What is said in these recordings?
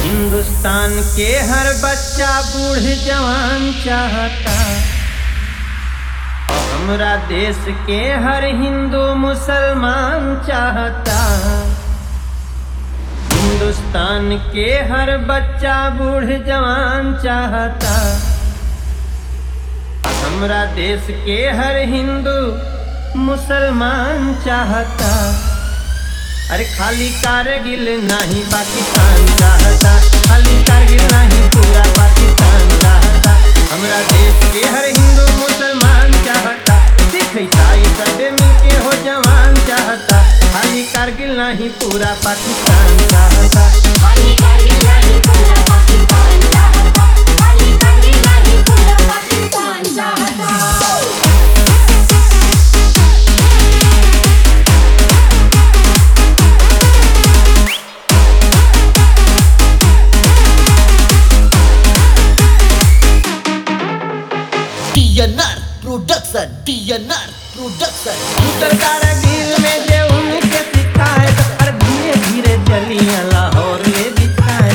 हिंदुस्तान के हर बच्चा बूढ़ जवान चाहता हमरा देश के हर हिंदू मुसलमान चाहता हिंदुस्तान के हर बच्चा बूढ़ जवान चाहता हमरा देश के हर हिंदू मुसलमान चाहता अरे खाली कारगिल नहीं पाकिस्तान चाहता खाली कारगिल नहीं पूरा पाकिस्तान चाहता हमरा देश के हर हिंदू मुसलमान चाहता सिख ईसाई सब मिलके हो जवान चाहता खाली कारगिल नहीं पूरा पाकिस्तान चाहता खाली कारगिल नहीं पूरा पाकिस्तान चाहता खाली कारगिल नहीं पूरा पाकिस्तान चाहता TNR Production TNR Production उत्तर कारगिल में जे उनके सिखाए और धीरे धीरे चलिया लाहौर ले दिखाए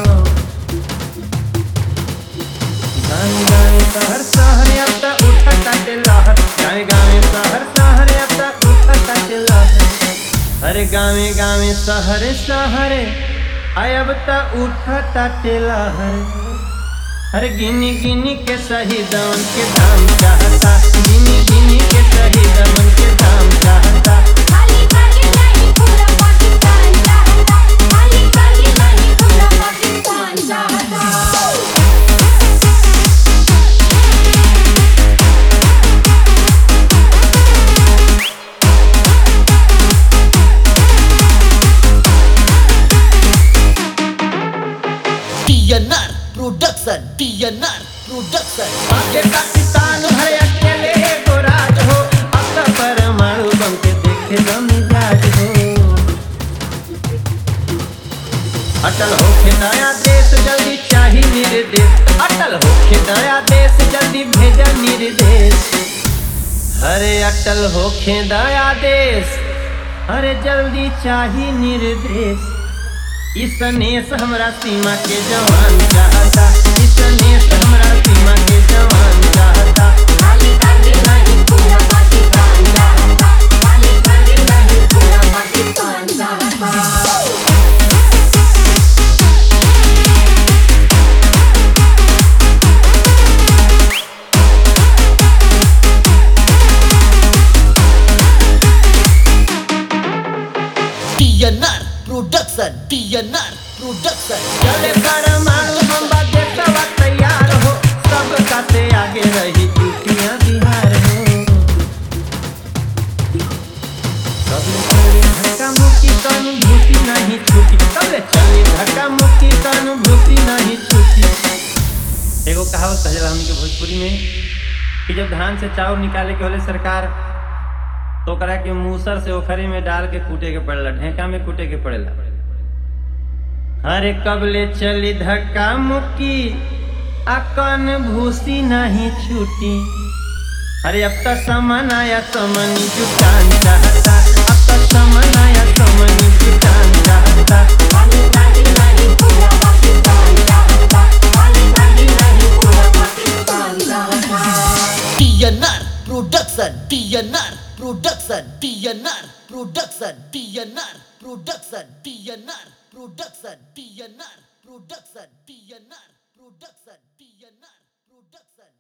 गाँव गाँव शहर शहर अब तक उठता के लहर गाँव गाँव शहर शहर अब तक उठता के लहर अरे गाँव गाँव शहर शहर आय अब तक उठता के लहर हर गिनी गिनी के शहीदवन के दाम चाहता गिनी गिनी के शहीदवन के दाम चाहता खाली कारगिल नहीं पूरा पाकिस्तान चाहता खाली कारगिल नहीं पूरा पाकिस्तान चाहता TNR Production TNR Production आगे पाकिस्तान भर अकेले एगो राज हो अब तो परमाणु बम के देखे दो मिजाज हो अटल होके नया देश जल्दी चाही निर्देश अटल होके नया देश जल्दी भेजा निर्देश अरे अटल होके नया देश अरे जल्दी चाही निर्देश इस नेस हमरा सीमा के जवान चाहता इस नेस हमरा सीमा के जवान चाहता खाली कारगिल नहीं पूरा पाकिस्तान चाहता खाली कारगिल नहीं पूरा पाकिस्तान चाहता TNR Production TNR Production चले परमाणु बम देशवा तैयार हो सब से आगे रही यूपिया बिहार हो सबले चली धक्का मुक्की अनुभूति नहीं छूटी सबले चली धक्का मुक्की अनुभूति नहीं छूटी एगो कहावत कहला हमके भोजपुरी में कि जब धान से चाउर निकाले के होले सरकार तो ओकरा के मूसर से ओखरी में डाल के कूटे के पड़ेला ढेका में कूटे के पड़ेला अरे कबले चली धक्का मुक्की अकन भूसी नहीं छूटी अरे अब तक समन आया समनी जुटान चाहता अब तक समन आया समनी जुटान चाहता खाली कारगिल नहीं पूरा पाकिस्तान चाहता खाली कारगिल नहीं पूरा पाकिस्तान चाहता TNR Production TNR Production TNR Production TNR Production TNR Production TNR Production TNR Production TNR